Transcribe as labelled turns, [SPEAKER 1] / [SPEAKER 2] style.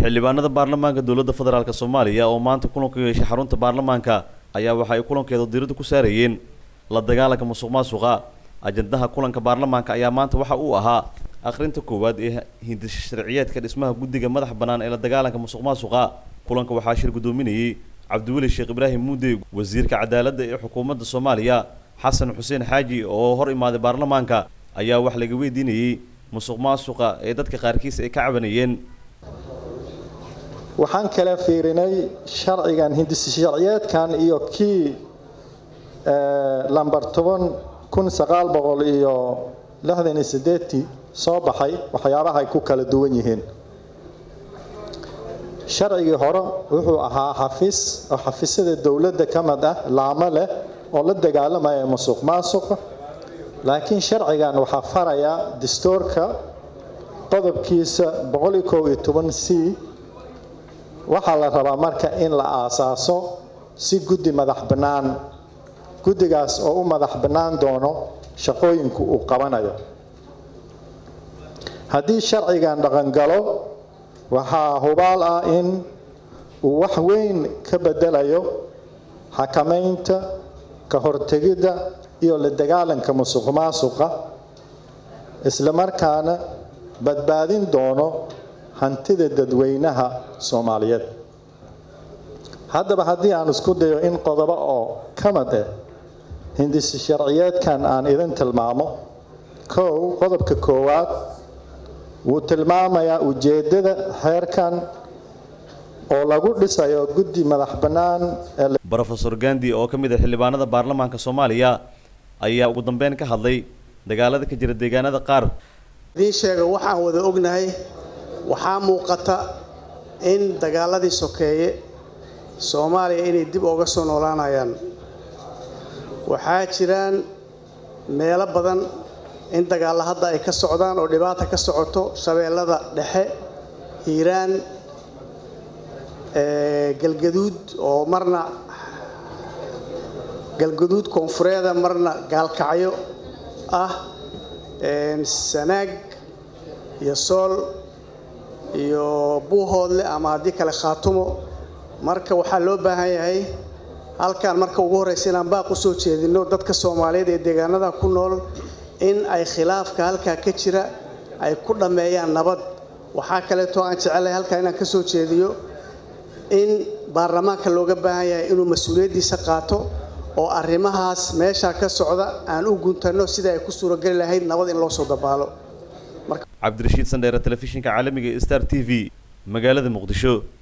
[SPEAKER 1] xildhibaanada baarlamaanka dowladda federaalk soomaaliya oo maanta kulanku yeeshay xarunta baarlamaanka ayaa waxa ay kulankeeda diiradda ku saarayeen la dagaalanka musuq maasuqa ajandaha kulanka baarlamaanka ayaa maanta waxa uu ahaa akhrinta koowaad ee hindisha sharciyeedka dhismaha guddiga madax bannaan ee la dagaalanka musuq maasuqa kulanka waxaa shir guddoominayey cabdiweli sheekh ibraahim muude wasiirka cadaaladda ee xukuumadda soomaaliya xasan xuseen xaaji oo hor imaaday baarlamaanka ayaa wax laga weydiinayey musuq maasuqa ee dadka qaarkiis ay ka cabanayeen
[SPEAKER 2] waxaan kala fiirinay sharcigan hindisi sharciyeedkan iyo kii lamber toban kun sagaal boqol iyo lixdan iyo sideetii soo baxay waxyaabaha ay ku kala duwan yihiin sharcigii hore wuxuu ahaa xafiis oo xafiisyada dowladda ka mid ah laamo leh oo la dagaalamaya musuq maasuqa laakiin sharcigan waxaa faraya dastuurka qodobkiisa boqol iyo kow iyo toban c waxaa la rabaa marka in la aasaaso si guddi madax bannaan guddigaas oo u madax bannaan doono shaqooyinku uu qabanayo haddii sharcigan dhaqangalo waxaa hubaal ah in uu wax weyn ka bedelayo xakamaynta ka hortegidda iyo la dagaalanka musuq maasuqa isla markaana badbaadin doono hantida dadweynaha soomaaliyeed haddaba haddii aan isku dayo in qodobo oo ka mid ah hindisi sharciyeedkan aan idin tilmaamo kow qodobka koowaad wuu tilmaamayaa ujeeddada xeerkan oo lagu dhisayo guddi madax bannaan
[SPEAKER 1] brofesor gandi oo ka mid ah xildhibaanada baarlamaanka soomaaliya ayaa ugu dambeyn ka hadlay dagaalada ka jira deegaanada qaar
[SPEAKER 3] idiin sheega waxaan wada ognahay waxaa muuqata in dagaaladii sokeeye soomaaliya inay dib ooga soo noolaanayaan waxaa jiraan meelo badan in dagaalla hadda ay ka socdaan oo dhibaata ka socoto shabeellada dhexe hiiraan galgaduud oo marna galgaduud koonfureeda marna gaalkacyo ah sanaag iyo sool iyo buuhoodle ama haddii kale khaatumo marka waxaa loo baahan yahay halkaan marka ugu horraysa inaan baaq u soo jeedino dadka soomaaliyeed ee deegaanada ku nool in ay khilaafka halkaa ka jira ay ku dhammeeyaan nabad waxaa kaleeto aan jecelahay halkaa inaan ka soo jeediyo in baarlamaanka looga baahan yahay inuu mas-uuliyaddiisa qaato oo arrimahaas meeshaa ka socda aan u guntanno sida ay ku suurageli lahayd nabad in loo soo dabaalo
[SPEAKER 1] cabdirashiid sandheere telefishinka caalamiga star t v magaalada muqdisho